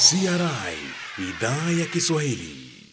CRI idhaa ya Kiswahili.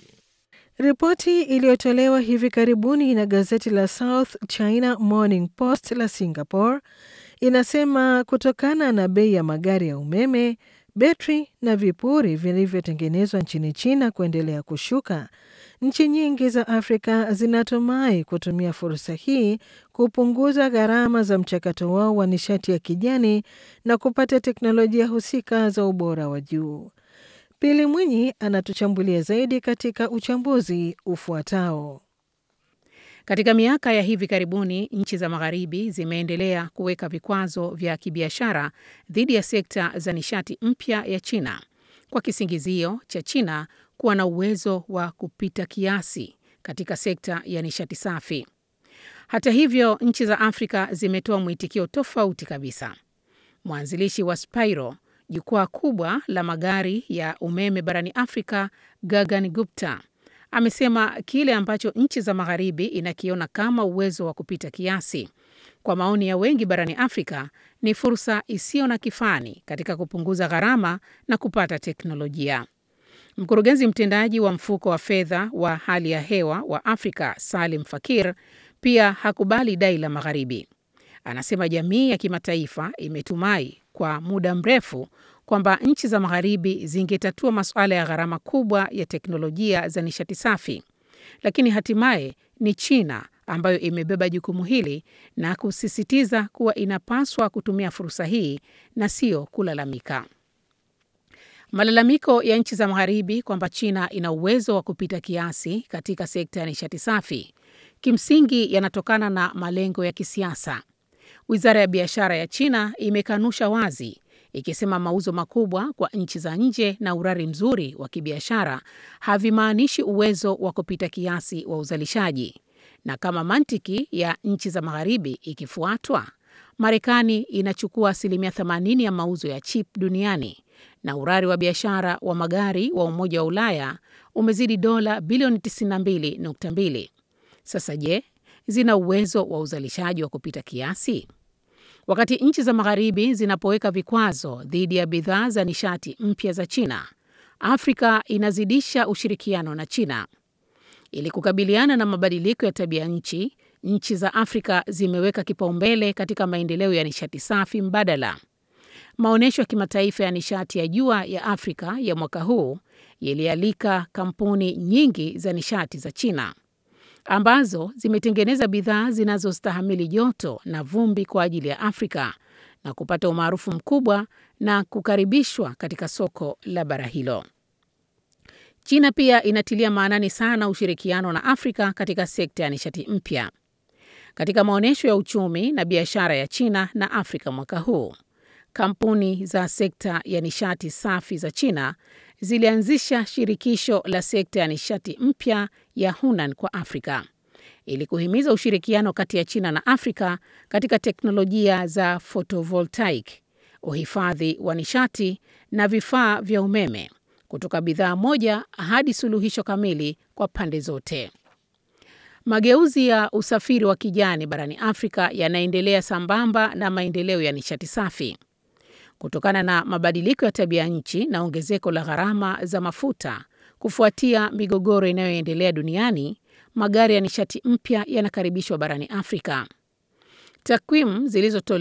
Ripoti iliyotolewa hivi karibuni na gazeti la South China Morning Post la Singapore inasema kutokana na bei ya magari ya umeme, betri na vipuri vilivyotengenezwa nchini China kuendelea kushuka, nchi nyingi za Afrika zinatumai kutumia fursa hii kupunguza gharama za mchakato wao wa nishati ya kijani na kupata teknolojia husika za ubora wa juu. Pili Mwinyi anatuchambulia zaidi katika uchambuzi ufuatao. Katika miaka ya hivi karibuni nchi za magharibi zimeendelea kuweka vikwazo vya kibiashara dhidi ya sekta za nishati mpya ya China kwa kisingizio cha China kuwa na uwezo wa kupita kiasi katika sekta ya nishati safi. Hata hivyo, nchi za Afrika zimetoa mwitikio tofauti kabisa. Mwanzilishi wa Spiro, jukwaa kubwa la magari ya umeme barani Afrika, Gagan Gupta amesema kile ambacho nchi za magharibi inakiona kama uwezo wa kupita kiasi, kwa maoni ya wengi barani Afrika, ni fursa isiyo na kifani katika kupunguza gharama na kupata teknolojia. Mkurugenzi mtendaji wa mfuko wa fedha wa hali ya hewa wa Afrika, Salim Fakir, pia hakubali dai la magharibi. Anasema jamii ya kimataifa imetumai kwa muda mrefu kwamba nchi za magharibi zingetatua masuala ya gharama kubwa ya teknolojia za nishati safi, lakini hatimaye ni China ambayo imebeba jukumu hili na kusisitiza kuwa inapaswa kutumia fursa hii na sio kulalamika. Malalamiko ya nchi za magharibi kwamba China ina uwezo wa kupita kiasi katika sekta ya nishati safi kimsingi yanatokana na malengo ya kisiasa. Wizara ya biashara ya China imekanusha wazi ikisema mauzo makubwa kwa nchi za nje na urari mzuri wa kibiashara havimaanishi uwezo wa kupita kiasi wa uzalishaji, na kama mantiki ya nchi za magharibi ikifuatwa, Marekani inachukua asilimia 80 ya mauzo ya chip duniani na urari wa biashara wa magari wa Umoja wa Ulaya umezidi dola bilioni 92.2. Sasa je, zina uwezo wa uzalishaji wa kupita kiasi? Wakati nchi za magharibi zinapoweka vikwazo dhidi ya bidhaa za nishati mpya za China, Afrika inazidisha ushirikiano na China. Ili kukabiliana na mabadiliko ya tabia nchi, nchi za Afrika zimeweka kipaumbele katika maendeleo ya nishati safi mbadala. Maonyesho ya kimataifa ya nishati ya jua ya Afrika ya mwaka huu yalialika kampuni nyingi za nishati za China ambazo zimetengeneza bidhaa zinazostahimili joto na vumbi kwa ajili ya Afrika na kupata umaarufu mkubwa na kukaribishwa katika soko la bara hilo. China pia inatilia maanani sana ushirikiano na Afrika katika sekta ya nishati mpya. Katika maonyesho ya uchumi na biashara ya China na Afrika mwaka huu, kampuni za sekta ya nishati safi za China zilianzisha shirikisho la sekta ya nishati mpya ya Hunan kwa Afrika ili kuhimiza ushirikiano kati ya China na Afrika katika teknolojia za photovoltaic, uhifadhi wa nishati na vifaa vya umeme, kutoka bidhaa moja hadi suluhisho kamili kwa pande zote. Mageuzi ya usafiri wa kijani barani Afrika yanaendelea sambamba na maendeleo ya nishati safi. Kutokana na mabadiliko ya tabia nchi na ongezeko la gharama za mafuta kufuatia migogoro inayoendelea duniani, magari ya nishati mpya yanakaribishwa barani Afrika. Takwimu zilizotolewa